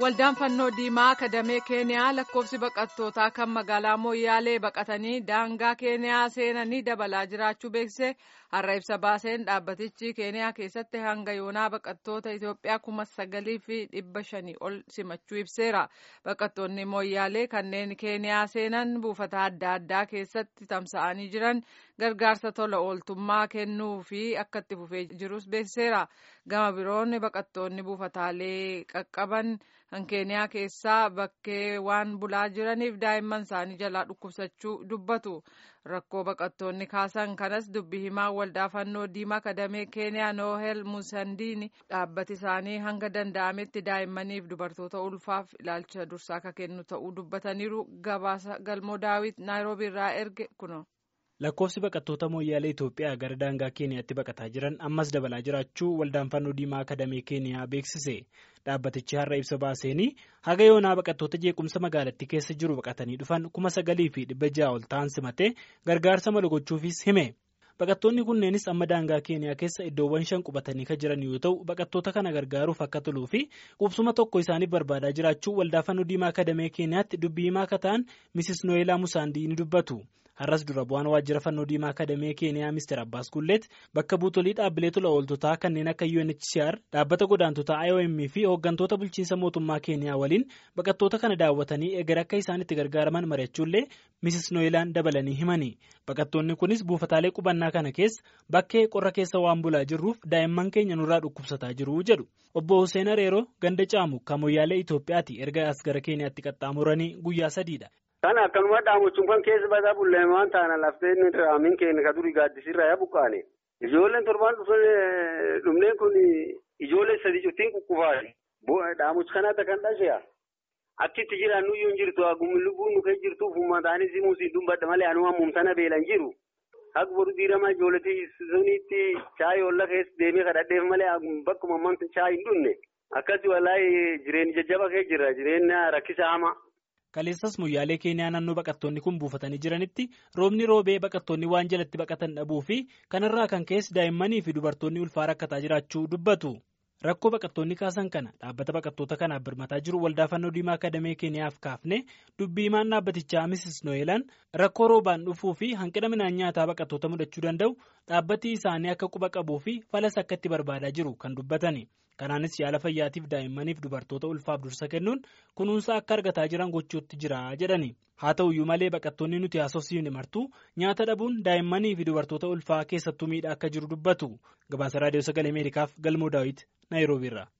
Waldaan fannoo diimaa akadamee keeniyaa lakkoofsi baqattootaa kan magaalaa Mooyyaalee baqatanii daangaa keeniyaa seenanii dabalaa jiraachuu beeksise har'a ibsa baaseen dhaabbatichi keeniyaa keessatti hanga yoonaa baqattoota Itoophiyaa kuma sagalii fi dhibba shanii ol simachuu ibseera. Baqattoonni Mooyyaalee kanneen keeniyaa seenan buufata adda addaa keessatti tamsa'anii jiran gargaarsa tola ooltummaa kennuu fi akka itti fufee jirus beeksiseera. Gama biroon baqattoonni buufataalee qaqqaban kan keeniyaa keessaa bakkee waan bulaa jiraniif daa'imman isaanii jalaa dhukkubsachuu dubbatu rakkoo baqattoonni kaasan kanas dubbi himaa waldaa fannoo diimaa akadamee keeniyaa noohel musandiini dhaabbati isaanii hanga danda'ametti daa'immaniif dubartoota ulfaaf ilaalcha dursaa akka kennu ta'uu dubbataniiru gabaasa galmoo daawit naayiroobii irraa erge kuno. lakkoofsi baqattoota mooyyaalee Itoophiyaa gara daangaa keeniyaatti baqataa jiran ammas dabalaa jiraachuu waldaan fannoo diimaa akadamee keeniyaa beeksise dhaabbatichi har'a ibsa baaseenii haga yoonaa baqattoota jeequmsa magaalattii keessa jiru baqatanii dhufan kuma sagalii fi dhibba ja'a ol ta'an simatee gargaarsa malu gochuufis hime baqattoonni kunneenis amma daangaa keeniyaa keessa iddoowwan shan qubatanii kan jiran yoo ta'u baqattoota kana gargaaruuf akka toluu fi qubsuma tokko isaaniif barbaadaa jiraachuu waldaa fannoo diimaa akadamee keeniyaatti dubbii himaa akka ta'an misis nooyelaa musaandii ni dubbatu. har'as dura bu'aan waajjira fannoo diimaa akadamee keeniyaa mister abbaas gulleet bakka buutolii dhaabbilee tola ooltotaa kanneen akka unhcr dhaabbata godaantotaa iom fi hooggantoota bulchiinsa mootummaa keeniyaa waliin baqattoota kana daawwatanii eegar akka isaan itti gargaaraman mari'achuullee misis nooyilaan dabalanii himani baqattoonni kunis buufataalee qubannaa kana keessa bakkee qorra keessa waan bulaa jirruuf daa'imman keenya nurraa dhukkubsataa jiru jedhu obbo Hussein Areeroo ganda caamu kamoyyaalee Itoophiyaati erga as gara keeniyaatti qaxxaamuranii guyyaa sadiidha. Kana akkanuma dhaamuchuun kan keessa badaa bullee waan taana laftee inni raamin keenya ka durii gaaddisirraa yaa buqqaane. Ijoolleen torbaan dhufneen kun ijoollee sadii cuftiin kukkufaati. Dhaamuchi kanaatti kan dhashe'a. Achitti jiraan nuyyuu hin jirtu haguun lubbuun nu keessa jirtuuf uummataanis muusiin dubbadha malee anuma mumtana beelan jiru. Haga boru diiramaa ijoolletii sunitti chaayii olla keessa deemee kadhadheef malee bakkuma mamta chaayii hin dhunne. Akkasii walaayee jireenya jajjaba keessa jira jireenya rakkisa hamaa. Kaleessas moyyaalee keeniyaa naannoo baqattoonni kun buufatanii jiranitti roobni roobee baqattoonni waan jalatti baqatan dhabuu fi kanarraa kan keessa daa'immanii fi dubartoonni ulfaa rakkataa jiraachuu dubbatu. Rakkoo baqattoonni kaasan kana dhaabbata baqattoota kanaaf birmataa jiru waldaa fannoo diimaa akadamee keeniyaaf kaafne dubbii himaan dhaabbatichaa misis nooyelaan rakkoo roobaan dhufuu fi hanqina midhaan nyaataa baqattoota mudachuu danda'u dhaabbati isaanii akka quba qabuu fi falas akka itti barbaadaa jiru kan dubbatani. Kanaanis yaala fayyaatiif daa'immaniif dubartoota ulfaaf dursa kennuun kunuunsa akka argataa jiran gochuutti jira jedhani. Haa ta'uyyuu malee baqattoonni nuti haasofsiifne martuu nyaata dhabuun daa'immanii fi dubartoota ulfaa keessattuu miidhaa akka jiru dubbatu. Gabaasa Raadiyoo Sagalee Ameerikaaf Galmoo Daawit Naayiroobiirraa.